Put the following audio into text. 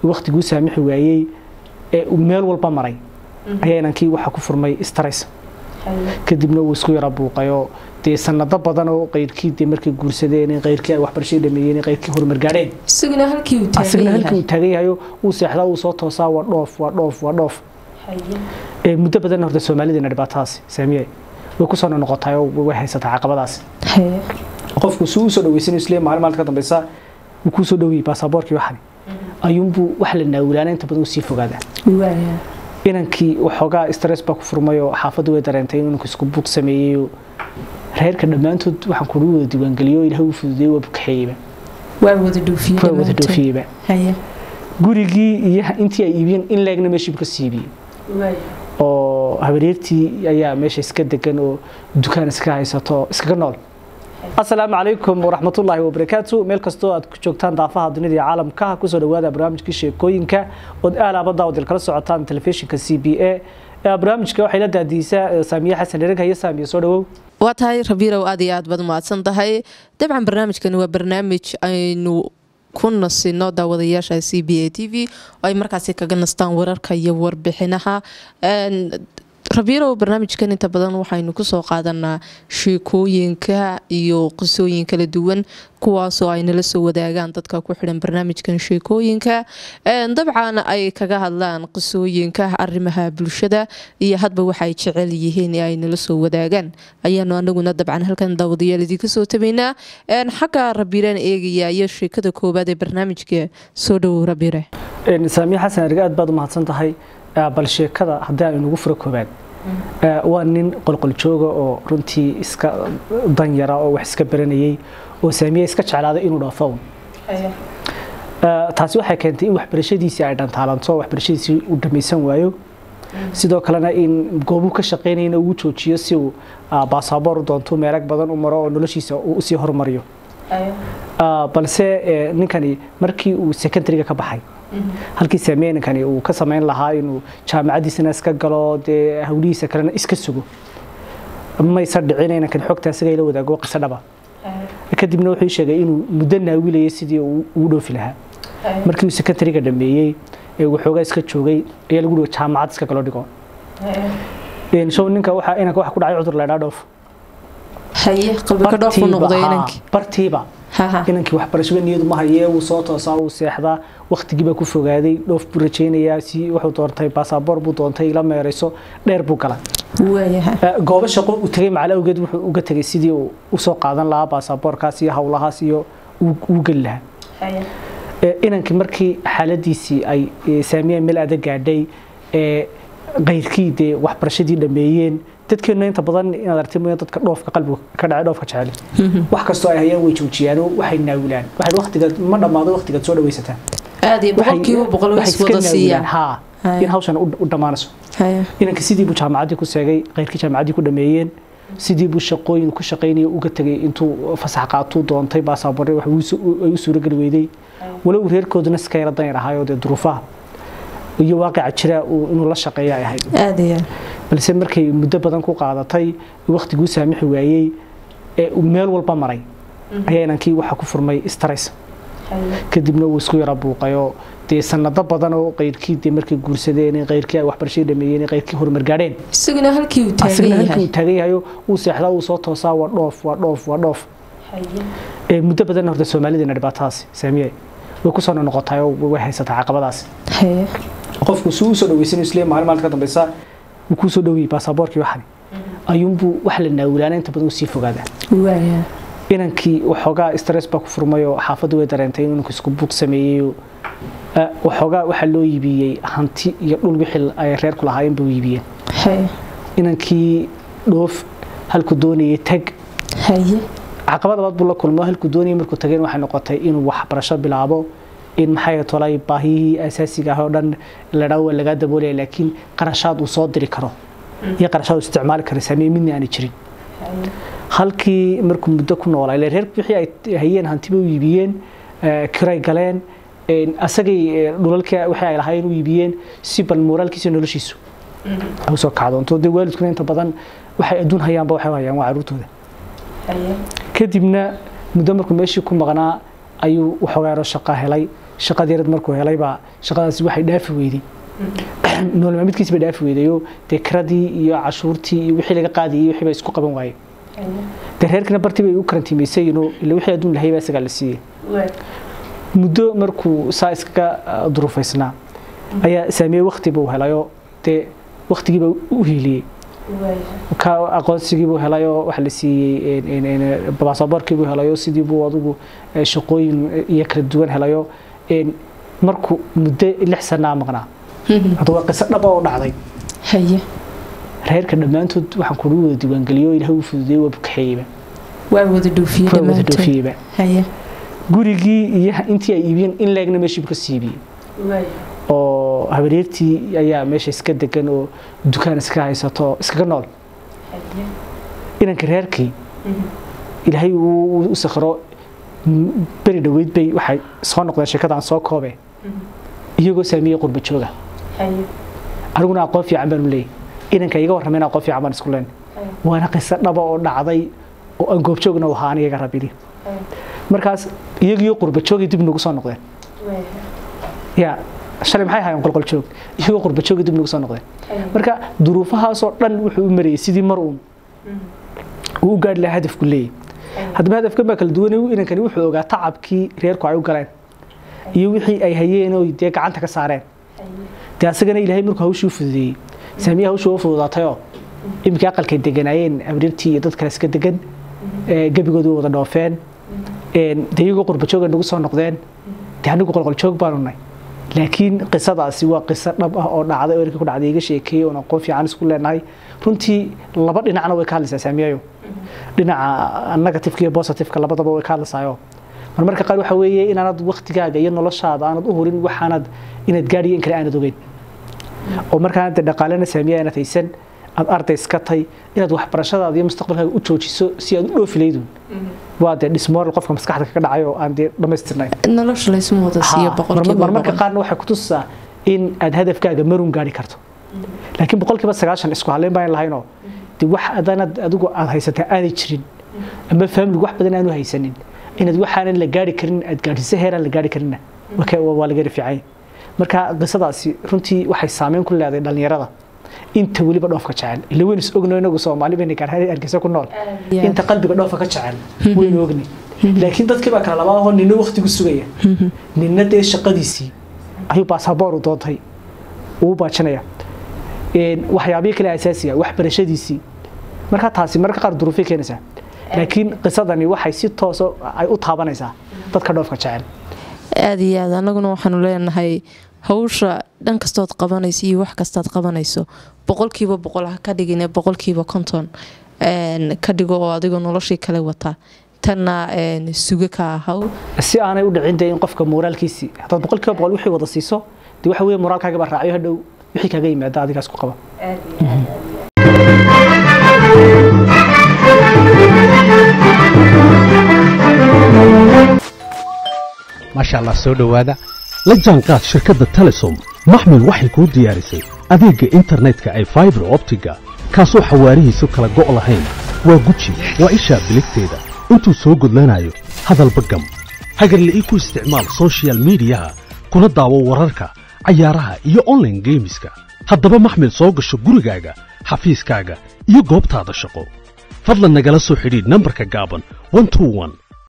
waktiguu saamixi waayey ee uu meel walba maray ayaa inankii waxaa ku furmay stress kadibna uu isku yara buuqayo dee sanado badan oo qayrkii dee markay guursadeen in qayrkii ay waxbarashada dhameeyeen in qayrkii horumar gaadheen isaguna halkii uu taagan asagna halkii uu yahay taagan yahayo uu seexdaa uu soo toosaa waa dhoof waa dhoof waa dhoof ee muddo badan horta soomaalideena dhibaatadaasi saamiye way ku soo noqotay oo way haysataa caqabadaasi Haye. qofku suu usoo dhaweysan isle maalin maalinta ka dambeysa uu kuu soo dhawiyey baasaboorkii waxani ayuunbuu wax la naawulaana inta badan uu sii fogaadaa waaya inankii waxoogaa stress baa ku furmay oo xaafaddu way dareentay inuu inanku isku buuq sameeyey oo reerka dhammaantood waxaan kugu wada diiwaangeliyo ilaah uu fududeeyey waa bukaxeeyeyba waa wada dhoofiyey waa wada dhammaantood. dhoofiyeyba Haye. gurigii iyo intii ay iibiyeen in leegna meeshii buu ka siibiyey oo habaryartii ayaa meesha iska degan oo dukaan iska haysato oo iskaga nool asalaamu calaykum waraxmatullaahi wabarakaatu meel kastoo aad ku joogtaan daafaha dunida iyo caalamka kusoo dhawaada barnaamijkii sheekooyinka ood aalaabada oo kala socotaan telefishinka c b a barnaamijka waxay la daadiisaa saamiye xasan ereg haye saamiye soo dhawow waa tahay rabiirow aad iyo aad baad mahadsan tahay dabcan barnaamijkani waa barnaamij aynu ku nasino daawadayaasha c b a t v oo ay markaasi kaga nastaan wararka iyo warbixinaha Een, rabiirow barnaamijkan inta badan waxaynu kusoo qaadanaa sheekooyinka iyo qisooyin kala duwan kuwaasoo ay nala soo wadaagaan dadka ku xidhan barnaamijkan sheekooyinka Een, dabcan ay kaga hadlaan qisooyinka arrimaha bulshada iyo hadba waxay jecel yihiin ee ay nala soo wadaagaan ayaanu anaguna dabcan halkan daawadayaal idinka soo tabaynaa Een, xagga rabiiraan eegaya iyo sheekada koowaad ee barnaamijka soo dhowow rabiire saamiye xasan ereg aad baad u mahadsan tahay bal sheekada haddii aan inugu furo koobaad waa nin qolqol jooga oo runtii iska danyara oo wax iska baranayay oo saamiye iska jeclaaday inuu dhaafo un taasi waxay keentay in waxbarashadiisii ay dhantaalanto waxbarashadiisii uu dhamaysan waayo sidoo kalena in goobuu ka shaqaynayna uu joojiyo si uu baasaboor u doonto meerag badan u maro oo noloshiisa uu usii horumariyo balse ninkani markii uu secondariga ka baxay halkii saamiye ninkani uu ka samayn lahaa inuu jaamacadiisana iska galo dee hawlihiisa kalena iska sugo maysa dhicin inankan xogta isaga la wadaago qiso dhaba kadibna wuxuu sheegay inuu muddo naawilayay sidii uu ugu dhoofi lahaa markii uu secondariga dhameeyey ee waxoogaa iska joogay ayaa lagu dhigo jaamacad iska galo dhigo show ninka waxa inanka waxa ku dhacay cudur la idhaa dhoof haye qalbiga dhoofu noqday inankii bartiiba haha inankii waxbarashada niyadu ma hayee wuu soo toosaa wuu seexdaa waktigiibaa ku fogaaday dhoof buu rajaynayaa si wuxuu doontay baasaboor buu doontay ila meerayso dheer buu gala waayaha goobo shaqo uu tegay macal awgeed wuxuu uga tegay sidii uu usoo qaadan lahaa baasaboorkaas iyo howlahaas iyo uu geli lahaa inankii markii xaaladiisii ay saamiyeen meel adag gaadhay qayrkii dee waxbarashadii dhameeyeen dadkeenu inta badan inaad aragti mooyaan dadka dhoofka qalbiga ka dhacay dhoofka jecel wax kastoo ay hayaan way joojiyaan oo waxay naawilaan waxay waqtigaad ma dhammaado waqtigaad soo dhawaysataan aad iyo boqolkiiba boqol way waxay is wada iska siiyaan naawilaan haa in hawshan u u dhammaanayso Haya. inanka sidii buu jaamacaddii ku seegay qayrkii jaamacaddii ku dhameeyeen sidii buu shaqooyin ku shaqaynaya uga tegay intuu fasax qaatuu doontay baasaboorre wax uu su- ay u suurageli weyday walow reerkooduna iska yara danyar ahaayoo dee duruufaha iyo waaqica jira uu- inuu la shaqeeya ay ahayd aad iyo aad. balse markay muddo badan ku qaadatay waktiguu saamixi waayey ee uu meel walba maray ayaa inankii waxa ku furmay stress kadibna uu isku yara buuqayo dee sanado badan oo qayrkii dee markay guursadeen in qayrkii ay waxbarashada dhameeyeen in qayrkii horumar gaadheen isaguna halkii uu taagan asagna halkii uu yahay taagan yahayo uu seexdaa uu soo toosaa waa dhoof waa dhoof waa dhoof ee muddo badan horta soomaalideena dhibaatadaasi saamiye way ku soo noqotay oo way haysataa caqabadaasi Haye. qofku suu usoo dhaweysan isle maalin maalinta ka dambeysa uu kuu soo dhawiyey baasaboorkii waxani ayuunbuu wax la naawulaana inta badan usii fogaadaa waaya inankii waxoogaa stress baa ku furmay oo xaafaddu way dareentay inuu inanku isku buuq sameeyey oo ah, waxoogaa waxaa loo iibiyey hanti iyo dhul wixii ay reerku lahaayeen buu iibiyeen haye inankii dhoof halku doonayay tag haye caqabad labaad buu la kulmo halkuu doonayay markuu tageen waxay noqotay inuu waxbarasho bilaabo in maxay tolay baahiyihii asaasiga ah oo dhan ladhaa waa lagaa daboolaya laakiin qarashaad uu soo diri karo iyo qarashaad uu isticmaali karo saameye midna aanay jirin halkii markuu muddo ku noolaa ile reer wixii ay hayeen hantiba u iibiyeen eh, kiray galeen een, asagay eh, dhulalkii wixii ay lahaayeen u iibiyeen si bal moraalkiisa iyo noloshiisu ay usoo kacdoonto dee waalidkuna inta badan waxay adduun hayaanba waxay u hayaan waa caruurtooda kadibna muddo markuu meeshii ku maqnaa ayuu waxoogaa yaroo shaqaa helay shaqadeerad markuu helay baa shaqadaasi waxay dhaafi weyday nolol maalmeedkiisi bay dhaafi weydayoo dee kiradii iyo cashuurtii iyo wixii laga qaadayay wixii bay isku qaban waayeen dee reerkina bartii bay u karantiimaysay inuu ila wixii adduun lahay baa isagaa la siiyey muddo markuu saa iskaga ah, duruufaysnaa ayaa saamiyey wakti buu helayoo dee waktigiiba u hiiliyey ka aqoonsigiibuu helayoo waxa la siiyey baasaboorkiibuu helayoo sidiibuu adigu eh, shaqooyin iyo kala duwan helayoo een, markuu muddo lix sanaa maqnaa hadda waa qiso dhab oo dhacday haye reerka dhammaantood waxaan kugu wada diiwaangeliyoo ilaah u fududeeyey waa bukaxeeyeyba waa wada dhoofiye waa wada dhammaantood dhoofiyeyba haye gurigii iyo intii ay iibiyeen in leegna meeshiibu ka siibiyey oo habaryartii ayaa meesha iska degan oo dukaan iska haysato oo iskaga nool inanka reerkii ilaahay uu u sakhiro m- beri dhoweyd bay waxay soo noqdeen sheekadaan soo koobe iyagoo saamiyey qurba jooga aniguna aqoon fiican baanu leeyahy inanka iga warramayna aqoon fiican baan isku leen waana qiso dhaba oo dhacday oo aan goobjoogna u ahaa aniga rabili markaas iyagiyo qurba joogay dib nagu soo noqdeen ya shalay maxay ahaayeen qolqol joog iyagoo qurba joogay dib nagu soo noqdeen marka duruufahaasoo dhan wuxuu u marayay sidii mar uun uu u gaadhi lahaa hadafku leeyahy haddaba hadafkan baa kala duwan inankani wuxuu ogaa tacabkii reerku ay u galeen iyo wixii ay hayeen oo dee gacanta ka saareen dee asagana ilaahay markuu hawshii u fududeeyey saamiya hawshii u fududaatayoo iminkii aqalkay deganaayeen abrirtii iyo dad kale iska degan ee gebigoodii wada dhoofeen een, dee iyagoo qurba jooga nagu soo noqdeen dee anigu qolqol joog baanu nahay laakiin qisadaasi waa qiso dhab ah oo dhacday oo erkii ku dhacday iga sheekeeyey oon aqoon fiican isku leenahay runtii laba dhinacna way ka hadlaysaa saamiyayo dhinaca negatifka iyo positifka labadaba way ka hadlaysaayo marmarka qaar waxa weeye inaanad waktigaaga iyo noloshaada aanad u hurin waxaanad inaad gaadhiyo in kale aanad ogeyn oo markaanad dee dhaqaalena saamiya aanad haysan aad arday iska tay inaad waxbarashadaada iyo mustaqbalkaaga u joojiso si aad u dhoofi laydun waa dee dhismoral qofka maskaxda kaga dhacay oo aan dee dhammaystirnayn nolosha laysma wada siiyo Haa, boqolkiiba marmar- marmarka boqol qaarna waxay ku tusaa in aad hadafkaaga marun gaari karto laakiin boqolkiiba sagaashan isku haleyn baan lahaynoo de wax adanad adigu aad haysataa aanay jirin ama faamiligu wax badan aanu haysanin inaad waxaanan la gaari karin aad gaadhiso heeraan la gaari karinna waa ka- waa laga rificay marka qisadaasi runtii waxay saameyn ku leedahay dhallinyarada inta weliba dhoofka jecel ila weynu is ogno inagu soomaali bayna gaar hargeysa ku nool Yeah. inta qalbiga dhoofka ka jecel waynu ogni laakiin dadkii baa kala laba ahoo nina waktigu sugaya nina dee shaqadiisii ayuu baasaboor u doontay uu baajinaya Een, waxyaabihii kale asaasiga waxbarashadiisii marka taasi marka qaar duruufay keenaysaa laakiin qisadani waxay si tooso ay u taabanaysaa dadka dhoofka jecel aada iyo aad anaguna waxaanu leenahay hawsha dhan kastood qabanayso iyo wax kastaad qabanayso boqolkiiba boqol ha ka dhigine boqolkiiba konton een, ka dhigo oo adigoo noloshii kale wata tanna een, sugo ka ahaw si aanay u dhicin dee in qofka moraalkiisii haddaad boqolkiiba boqol wixii wada siiso dee waxa weeye moraalkaaga baa raaciyo hadhow wixii kaaga yimaada adigaas ku qaba maasha allah soo dhowaada la jaanqaad shirkadda telesom maxmil waxay kuu diyaarisay adeegga internetka ay faibar optiga kaasoo xawaarihiisu kala go' lahayn waa guji waa ishaa biligteeda intuu soo gudlanayo hadalba gam hagarle ii ku isticmaal soshiyal miidiyaha kuna daawo wararka cayaaraha iyo online geemiska haddaba maxmil soo gasho gurigaaga xafiiskaaga iyo goobtaada shaqo fadlan nagala soo xidhiidh nambarka gaaban 121